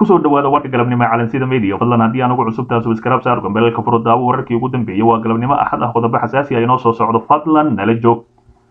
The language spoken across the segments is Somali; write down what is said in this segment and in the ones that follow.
kusoo dhawaada warka galabnimo ee calansida media fadlan haddii aan ugu cusub taas iskaraab saar gombeelka furo daawo wararkii ugu dambeeyey waa galabnimo axad ah qodobo xasaasi ah inoo soo socdo fadlan nala joog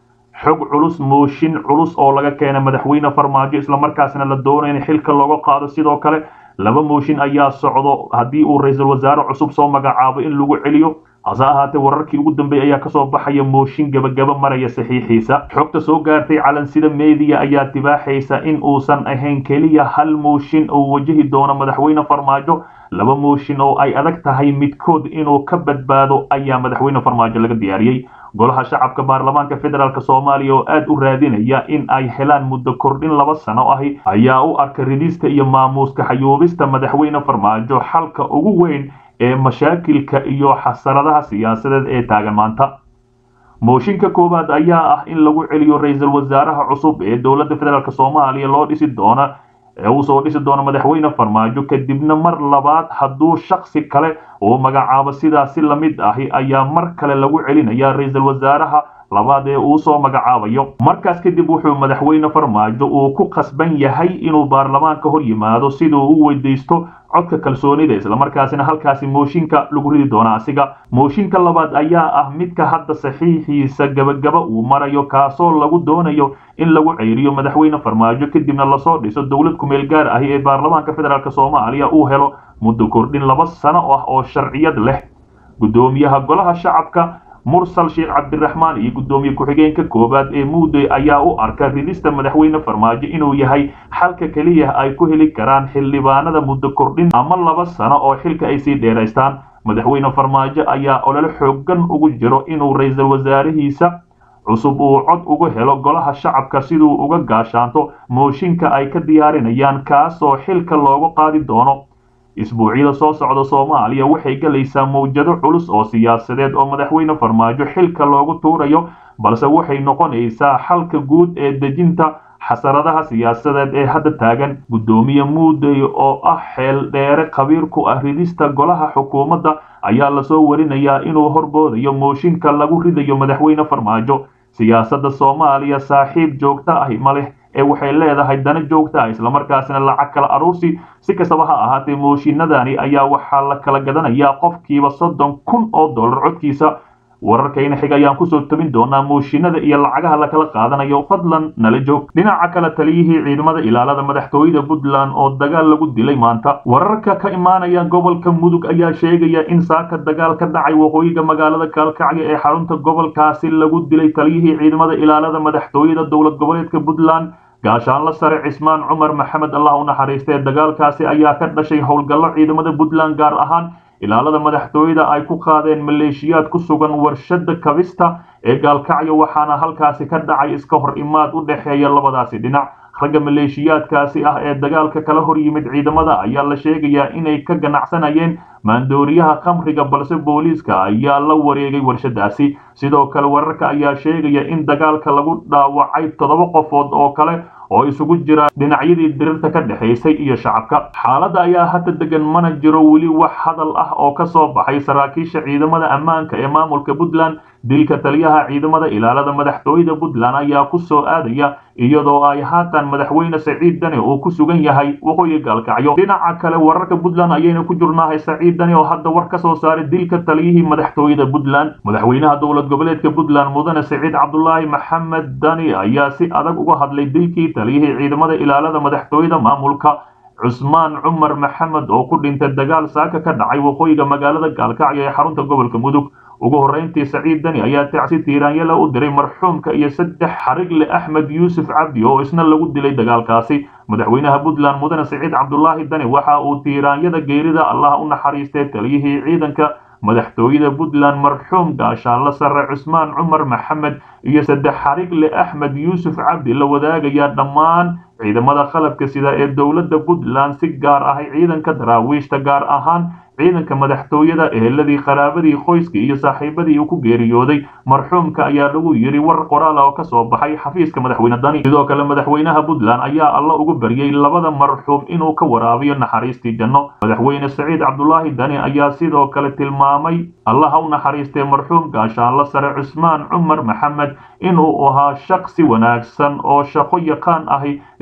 xog culus mooshin culus oo laga keenay madaxweyne farmaajo islamarkaasna la doonayo in xilka looga qaado sidoo kale laba mooshin ayaa socdo haddii uu ra-iisul wasaare cusub soo magacaabo in lagu celiyo hase ahaatee wararkii ugu dambeeyey ayaa kasoo baxaya mooshin gebagaba maraya saxiixiisa xogta soo gaartay calansida media ayaa tibaaxaysa in uusan ahayn keliya hal mooshin oo wajahi doono madaxweyne farmaajo laba mooshin oo ay adag tahay midkood inuu ka badbaado ayaa madaxweyne farmaajo laga diyaariyey golaha shacabka baarlamaanka federaalk soomaaliya oo aad u raadinaya in ay helaan muddo kordhin laba sano ahi ayaa u arka ridista iyo maamuuska xayuubista madaxweyne farmaajo xalka ugu weyn ee mashaakilka iyo xasaradaha siyaasadeed ee taagan maanta mooshinka koowaad ayaa ah in lagu celiyo ra-iisul wasaaraha cusub ee dowladda federaalk soomaaliya loo dhisi doona ee uu soo dhisi doono madaxweyne farmaajo kadibna mar labaad hadduu shaksi kale uu magacaabo sidaasi lamid ahi ayaa mar kale lagu celinaya ra-iisul wasaaraha labaad ee uu soo magacaabayo markaas kadib wuxuu madaxweyne farmaajo uu ku khasban yahay inuu baarlamaanka hor yimaado siduu u weydaysto codka kalsoonida islamarkaasina halkaasi mooshinka lagu ridi doona asiga mooshinka labaad ayaa ah midka hadda saxiixiisa gabagaba uu marayo kaasoo lagu doonayo in lagu ceyriyo madaxweyne farmaajo kadibna lasoo dhiso dowlad kumeel gaar ahi ee baarlamaanka federaalk soomaaliya uu helo muddo kordhin laba sano ah oo sharciyad leh guddoomiyaha golaha shacabka mursal sheekh cabdiraxmaan iyo guddoomiye ku-xigeenka koowaad ee muuday ayaa u arka ridista madaxweyne farmaajo inuu yahay xalka keliya ay ku heli karaan xildhibaanada muddo kordhin ama laba sano oo xilka ay sii dheeraystaan madaxweyne farmaajo ayaa olole xoogan ugu jiro inuu ra-iisul wasaarihiisa cusub uu cod uga helo golaha shacabka siduu uga gaashaanto mooshinka ay ka diyaarinayaan kaasoo xilka loogu qaadi doono isbuucyada soo socda soomaaliya waxay galaysaa mawjado culus oo siyaasadeed oo madaxweyne farmaajo xilka loogu tuurayo balse waxay noqonaysaa xalka guud ee dejinta xasaradaha siyaasadeed ee hadda taagan guddoomiye muuday oo ah xeel dheere khabiir ku ah ridista golaha xukuumadda ayaa lasoo warinayaa inuu horboodayo mooshinka lagu ridayo madaxweyne farmaajo siyaasadda soomaaliya saaxiib joogto ahi ma leh ee waxay leedahay dana joogta ah islamarkaasina lacag kala aruursi si kastaba ha ahaatee mooshinadani ayaa waxaa la kala gadanayaa qofkiiba soddon kun oo dollar codkiisa wararkayna xig ayaan kusoo tabin doonaa mooshinada iyo lacagaha lakala qaadanayo fadlan nala joog dhinaca kale taliyihii ciidamada ilaalada madaxtooyada puntland oo dagaal lagu dilay maanta wararka ka imaanaya gobolka mudug ayaa sheegaya in saaka dagaal ka dhacay waqooyiga magaalada kaalkacyo ee xarunta gobolkaasi lagu dilay taliyihii ciidamada ilaalada madaxtooyada dowlad goboleedka puntland gaashaanla sare cismaan cumar maxamed allah u naxariistee dagaalkaasi ayaa ka dhashay howlgallo ciidamada puntland gaar ahaan ilaalada madaxtooyada ay ku qaadeen maleeshiyaad ku sugan warshada kabista ee gaalkacyo waxaana halkaasi ka dhacay iska hor imaad u dhexeeya labadaasi dhinac ragga maleeshiyaadkaasi ah ee dagaalka kala hor yimid ciidamada ayaa la sheegayaa inay ka ganacsanayeen maandooriyaha khamriga balse booliiska ayaa la wareegay warshadaasi sidoo kale wararka ayaa sheegaya in dagaalka lagu dhaawacay toddoba qofood oo kale oo isugu jira dhinacyadii dirirta ka dhexaysay iyo shacabka xaaladda ayaa hadda degan mana jiro weli wax hadal ah oo ka soo baxay saraakiisha ciidamada ammaanka ee maamulka puntland dilka taliyaha ciidamada ilaalada madaxtooyada puntland ayaa ku soo aadaya iyadoo ay haatan madaxweyne saciid dani uu ku sugan yahay waqooyi gaalkacyo dhinaca kale wararka puntland ayayna ku jirnaahay saciid dani oo hadda war ka soo saaray dilka taliyihii madaxtooyada puntland madaxweynaha dowlad goboleedka puntland mudane saciid cabdulaahi maxamed dani ayaa si adag uga hadlay dilkii taliyihii ciidamada ilaalada madaxtooyada maamulka cusmaan cumar maxamed oo ku dhintay dagaal saaka ka dhacay waqooyiga magaalada gaalkacyo ee xarunta gobolka mudug ugu horrayntii saciid dani ayaa tacsi tiiraanyala u diray marxuumka iyo saddex xarigle axmed yuusuf cabdi oo isna lagu dilay dagaalkaasi madaxweynaha puntland mudane saciid cabdulaahi dani waxa uu tiiraanyada geerida allah u naxariistay taliyihii ciidanka madaxtooyada puntland marxuum gaashaanla sare cusmaan cumar maxamed iyo saddex xarigle axmed yuusuf cabdi la wadaagaya dhammaan ciidamada qalabka sida ee dowladda puntland si gaar ahay ciidanka daraawiishta gaar ahaan ciidanka madaxtooyada eheladii qaraabadii qoyskii iyo saaxiibadii uu ku geeriyooday marxuumka ayaa lagu yidhi war qoraal oo ka soo baxay xafiiska madaxweyne dani sidoo kale madaxweynaha puntland ayaa alla ugu baryey labada marxuum inuu ka waraabiyo naxariistii janno madaxweyne saciid cabdulaahi dani ayaa sidoo kale tilmaamay allaha u naxariistay marxuum gaashaanla sare cusmaan cumar maxamed inuu ahaa shaksi wanaagsan oo shaqo yaqaan ahi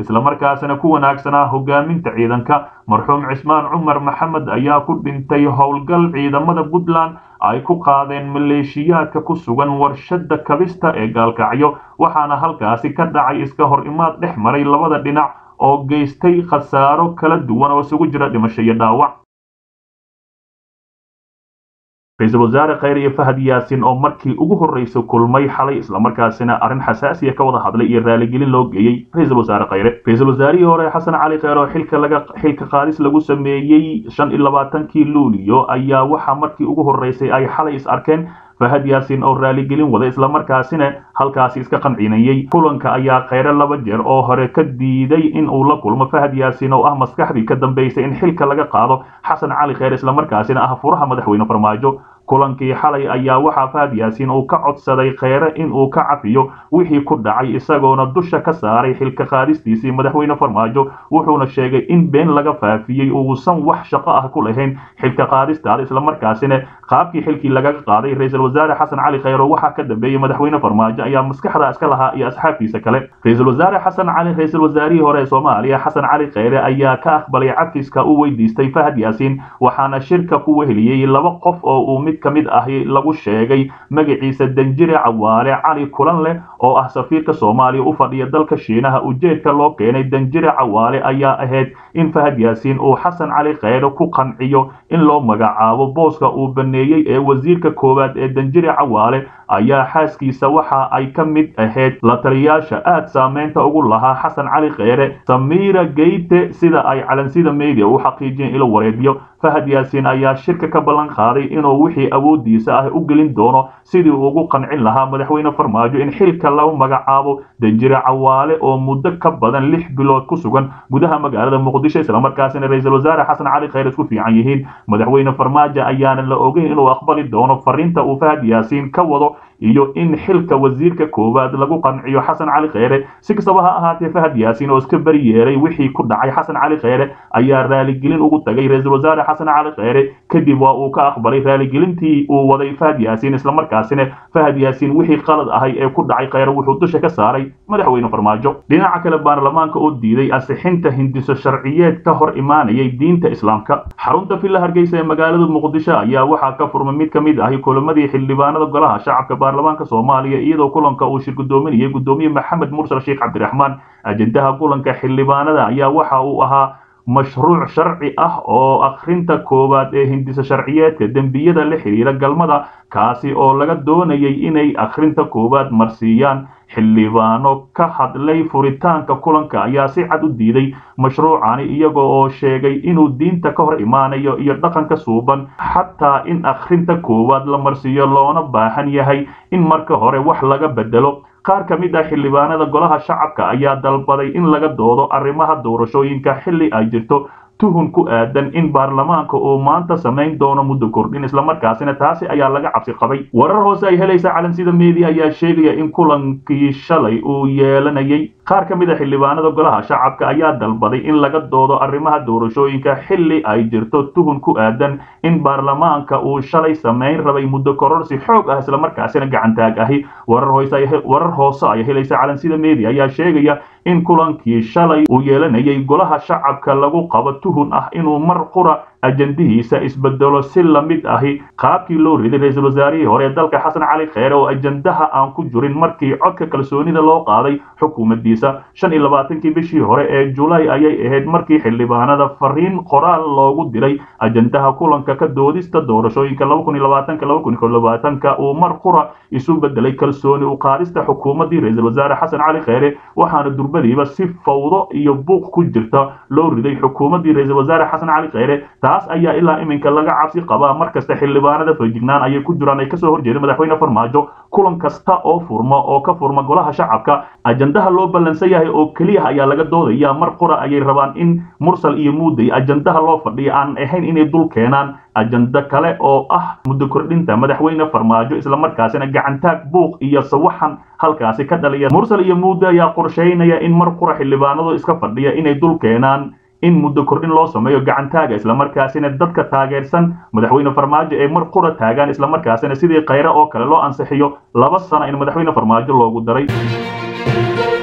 islamarkaasina ku wanaagsanaa hogaaminta ciidanka marxuum cismaan cumar maxamed ayaa ku dhintay howlgal ciidamada puntland ay ku qaadeen maleeshiyaadka ku sugan warshada kabista ee gaalkacyo waxaana halkaasi ka dhacay iska hor imaad dhex maray labada dhinac oo geystay khasaaro kala duwan oo isugu jira dhimasho iyo dhaawac ra-iisul wasaare khayr iyo fahad yaasin oo markii ugu horreysay kulmay xalay islamarkaasina arrin xasaasiya ka wada hadlay iyo raaligelin loo geeyey ra-iisul wasaare khayre ra-iisul wasaarihii hore xasan cali kheyr oo xilka laga xilka qaadis lagu sameeyey shan iyo labaatankii luuliyo ayaa waxaa markii ugu horreysay ay xalay is arkeen fahad yaasin oo raaligelin wada islamarkaasina halkaasi iska qancinayey kulanka ayaa kheyre laba jeer oo hore ka diiday in uu la kulmo fahad yaasin oo ah maskaxdii ka dambaysay in xilka laga qaado xasan cali kheyr islamarkaasina ah furaha madaxweyne farmaajo kulankii xalay ayaa waxaa fahad yaasiin uu ka codsaday kheyre in uu ka cafiyo wixii ku dhacay isagoona dusha ka saaray xilka qaadistiisii madaxweyne farmaajo wuxuuna sheegay in been laga faafiyey uusan wax shaqo ah ku lahayn xilka qaadistaada islamarkaasina qaabkii xilkii lagaga qaaday ra-iisul wasaare xasan cali kheyre waxaa ka dambeeyey madaxweyne farmaajo ayaa maskaxda iska lahaa iyo asxaabtiisa kale ra-iisul wasaare xasan cali ra-iisul wasaarihii hore ee soomaaliya xasan cali kheyre ayaa ka aqbalay cafiska u weydiistay fahad yaasiin waxaana shirka ku weheliyey laba qof oo uu mid ka mid ahi lagu sheegay magaciisa danjire cawaale cali kulan leh oo ah safiirka soomaaliya u fadhiya dalka shiinaha ujeedka loo keenay danjire cawaale ayaa ahayd in fahad yaasiin uu xasan cali kheyre ku qanciyo in loo magacaabo booska uu baneeyey ee wasiirka koowaad ee danjire cawaale ayaa xaaskiisa waxa ay ka mid ahayd la taliyaasha aad saameynta ugu lahaa xasan cali kheyre samiira geyte sida ay calansida media u xaqiijiyeen ilo wareedyo fahad yaasiin ayaa shirka ka ballan qaaday inuu wixii awoodiisa ah u gelin doono sidii uu ugu qancin lahaa madaxweyne farmaajo in xilka lagu magacaabo danjire cawaale oo muddo ka badan lix bilood ku sugan gudaha magaalada muqdisho islamarkaasina ra-iisul wasaare xasan cali kheyr isku fiican yihiin madaxweyne farmaajo ayaana la ogeyn inuu aqbali doono fariinta uu fahad yaasiin ka wado iyo in xilka wasiirka koowaad lagu qanciyo xasan cali kheyre si kastaba ha ahaatee fahad yaasiin oo iska beri yeeray wixii ku dhacay xasan cali kheyre ayaa raaligelin ugu tagay ra-iisul wasaare xasan cali kheyre kadib waa uu ka aqbalay raaligelintii uu waday fahad yaasiin islamarkaasina fahad yaasiin wixii qalad ahay ee ku dhacay kheyre wuxuu dusha ka saaray madaxweyne farmaajo dhinaca kale baarlamaanka oo diiday ansixinta hindiso sharciyeed ka hor imaanayay diinta islaamka xarunta villa hargeysa ee magaalada muqdisho ayaa waxaa ka furmay mid ka mid ahi kulamadii xildhibaanada golaha shacabka baarlamaanka soomaaliya iyadoo kulanka uu shir gudoominayay gudoomiye maxamed mursal sheekh cabdiraxmaan ajendaha kulanka xildhibaanada ayaa waxa uu ahaa mashruuc sharci ah oo akhrinta koowaad ee hindisa sharciyeedka dembiyada la xiriira galmada kaasi oo laga doonayay inay akhrinta koowaad marsiiyaan xildhibaano ka hadlay furitaanka kulanka ayaa si cad u diiday mashruucani iyaga oo sheegay inuu diinta ka hor imaanayo iyo dhaqanka suuban xataa in akhrinta koowaad la marsiiyo loona baahan yahay in marka hore wax laga bedelo qaar ka mid ah xildhibaanada golaha shacabka ayaa dalbaday in laga doodo arrimaha doorashooyinka xilli ay jirto tuhun ku aadan in baarlamaanka uu maanta samayn doono muddo kordhin islamarkaasina taasi ayaa laga cabsi qabay warar hoose ay helaysa calansida media ayaa sheegaya in kulankii shalay uu yeelanayay qaar ka mid a xildhibaanada golaha shacabka ayaa dalbaday in laga doodo arrimaha doorashooyinka xilli ay jirto tuhun ku aadan in baarlamaanka uu shalay samayn rabay muddo kororsi xoog ah islamarkaasina gacantaag ahi warar hoose ay helaysa calansida media ayaa sheegaya in kulankii shalay uu yeelanayay golaha shacabka lagu qabo tuhun ah inuu mar qura ajandihiisa isbedelo si lamid ahi qaabkii loo riday ra-iisul wasaarihii hore ee dalka xasan cali kheyre oo ajandaha aan ku jirin markii codka kalsoonida loo qaaday xukuumaddiisa shan iyo labaatankii bishii hore ee julaay ayay ahayd markii xildhibaanada fariin qoraal loogu diray ajandaha kulanka ka doodista doorashooyinka laba kun iyo labaatanka laba kun iyo labaatanka uu mar qura isu bedelay kalsooni u qaadista xukuumaddii ra-iisul wasaare xasan cali kheyre waxaana durbadiiba si fawdo iyo buuq ku jirta loo riday xukuumaddii ra-iisul wasaare xasan cali kheyre taas ayaa ilaa iminka laga cabsi qabaa mar kasta xildhibaanada feejignaan ayay ku jiraan ay kasoo horjeedeen madaxweyne farmaajo kulan kasta oo furma oo ka furma golaha shacabka ajandaha loo ballansan yahay oo keliya ayaa laga doodaya mar qura ayay rabaan in mursal iyo muuday ajandaha loo fadhiya aan ahayn inay dul keenaan ajando kale oo ah muddo kordhinta madaxweyne farmaajo islamarkaasina gacantaag buuq iyo sawaxan halkaasi ka dhaliya mursal iyo muuday ayaa qorsheynaya in mar qura xildhibaanadu iska fadhiya inay dul keenaan in muddo kordhin loo sameeyo gacantaaga islamarkaasina dadka taageersan madaxweyne farmaajo ay mar qura taagaan islamarkaasina sidii kheyre oo kale loo ansixiyo laba sana in madaxweyne farmaajo loogu daray